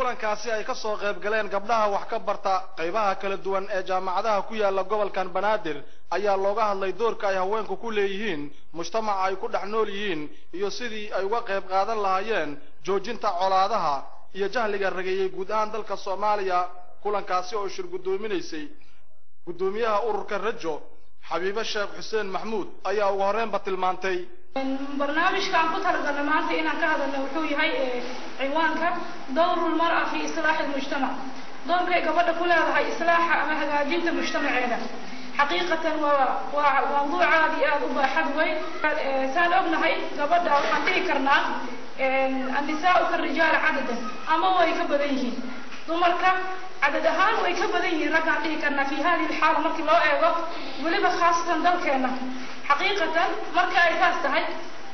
kulankaasi ay ka soo qayb galeen gabdhaha wax ka barta qaybaha kala duwan ee jaamacadaha ku yaala gobolkan banaadir ayaa looga hadlay doorka ay haweenku ku leeyihiin mujtamaca ay ku dhex nool yihiin iyo sidii ay uga qayb qaadan lahaayeen joojinta colaadaha iyo jahliga rageeyey guud ahaan dalka soomaaliya kulankaasi oo shir guddoominaysay guddoomiyaha ururka rajo xabiibe sheekh xuseen maxmuud ayaa ugu horreynba tilmaantay barnaamijka aan ku talagalnay maanta inaan ka hadalno wuxuu yahay ciwaanka dowru lmar'a fi islaaxi lmujtamac doorkay gabadha ku leedahay islaaxa ama hagaajinta mujtamaceeda xaqiiqatan waa waa mawduuc aad iyo aada u baaxad weyn saan ognahay gabadha waxaan dhihi karnaa annisaau karijaal cadadan ama way ka badan yihiin dumarka cadad ahaan way ka badan yihiin raggaan dhihi karnaa fi hadihi alxaala markii loo eego weliba khaasatan dalkeena xaqiiqatan marka ay saas tahay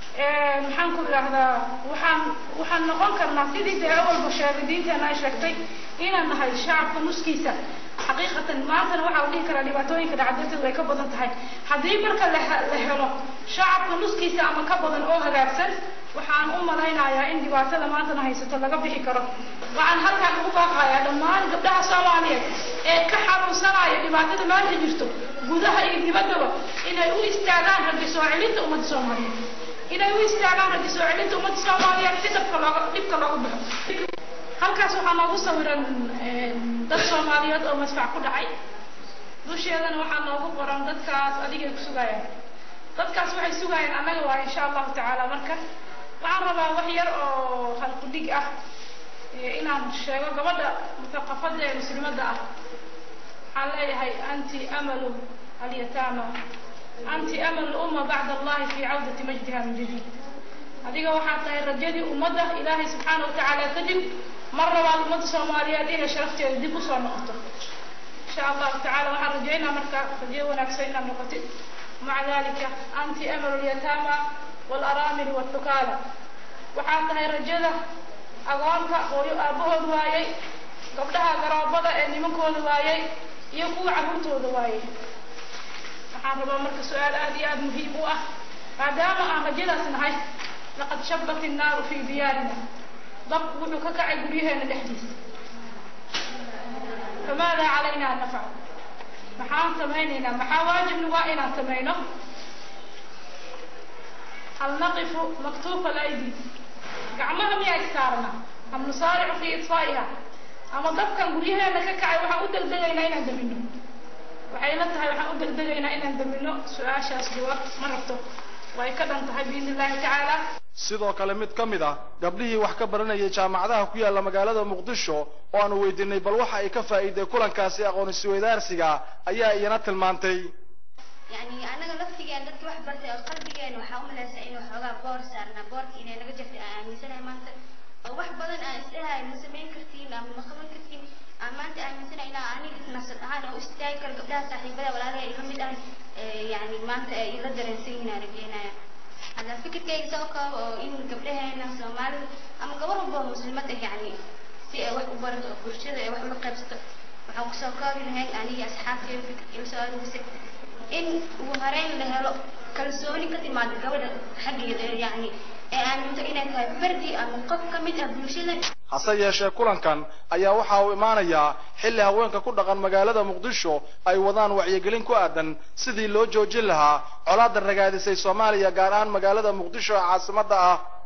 maxaan ku idhaahdaa waxaan waxaan noqon karnaa sidii dee awalba sheegay diinteena ay sheegtay inaan nahay shacabka nuskiisa xaqiiqatan maantana waxaa la dhihi karaa dhibaatooyinka dhacdarteedu ay ka badan tahay haddii marka la la helo shacabka nuskiisa ama ka badan oo hagaagsan waxaan u malaynayaa in dhibaatada maantana haysato laga bixi karo waxaan halkaan ugu baaqayaa dhammaan gabdhaha soomaaliyeed ee ka xanuunsanaya dhibaatada maanta jirto gudaha iyo dibaddaba inay u istaagaan raggi soo celinta ummadda soomaaliyeed inay u istaagaan raggi soo celinta ummadda soomaaliyeed si dabka looga dhibka looga baxo halkaas waxaa noogu sawiran dad soomaaliyeed oo madfac ku dhacay dusheedana waxaa noogu qoran dadkaas adigay ku sugayaan dadkaas waxay sugayaan annaga waa insha allahu tacaala marka waxaan rabaa wax yar oo halqudhig ah inaan sheego gabadha muthaqafada ee muslimadda ah waxaan leeyahay anti amalu alyataama anti amalu umma bacda allahi fi cawdati majdiha min jadid adiga waxaad tahay rajadii ummadda ilaahay subxaana wa tacaala kadib mar labaad ummadda soomaaliyeed inay sharafteeda dib usoo noqoto insha allahu tacala waxaan rajaynaa marka rajo wanaagsan inaad noqotid maca dalika anti amalu lyataama waalaraamili waltukaala waxaad tahay rajada agoonka hooyo aabahood waayey gabdhaha garoobada ee nimankooda waayey iyo kuwa carruurtooda waayey waxaan rabaa marka su-aal aad iyo aada muhiim u ah maadaama aan rajadaas nahay laqad shabat innaaru fii diyaarina dabku wuxuu ka kacay guryaheena dhexdiisa famaada calayna an nafcal maxaan samaynaynaa maxaa waajib nagu ah inaan samayno hal naqifu maktuufa alaydi gacmaha miyaa istaarna am nusaaricu fii iطfaa'iha ama dabkan guryaheena ka kacay waxaan u degdegaynaa inaan damino waxay la tahay waxaan u degdegaynaa inaan damino su-aashaas jawaab ma rabto way ka dhan tahay biidni illahi tacaala sidoo kale mid ka mid ah gabdhihii wax ka baranayay jaamacadaha ku yaalla magaalada muqdisho oo aanu weydiinay bal waxa ay ka faa'iiday kulankaasi aqoon isweydaarsiga ayaa iyana tilmaantay يعني أنا نفسي أن dadka wax bartay oo qalbigeena waxaa u malaysaa inuu xoogaa boor saarnaa boorka inay naga jirtay aan aaminsanahay maanta oo wax badan aan isleeyahay ma samayn kartiin ama ma qaban kartiin aan maanta aaminsanahay inaa aniga nafsad ahaan oo istaagi karo gabdhaha saaxiibada walaalaha ila mid ah yani maanta ay ila dareensan yihiin aan rajeynaya hadda fikirkayga soo koobo oo in gabdhaheena soomaalida ama gabar walba oo muslimad ah yani si ay wax u barato oo bulshada ay wax ula qaybsato waxaan kusoo koobi lahayn aniga asxaabteeda fikirka ila soo aruurisay in ugu horeyn la helo kalsooni ka timaada gabadha xaggeeda yani ee aaminto inay tahay fardi ama qof ka mid ah bulshada hase yeeshee kulankan ayaa waxa uu imaanayaa xilli haweenka ku dhaqan magaalada muqdisho ay wadaan wacyigelin ku aadan sidii loo joojin lahaa colaadda ragaadisay soomaaliya gaar ahaan magaalada muqdisho ee caasimadda ah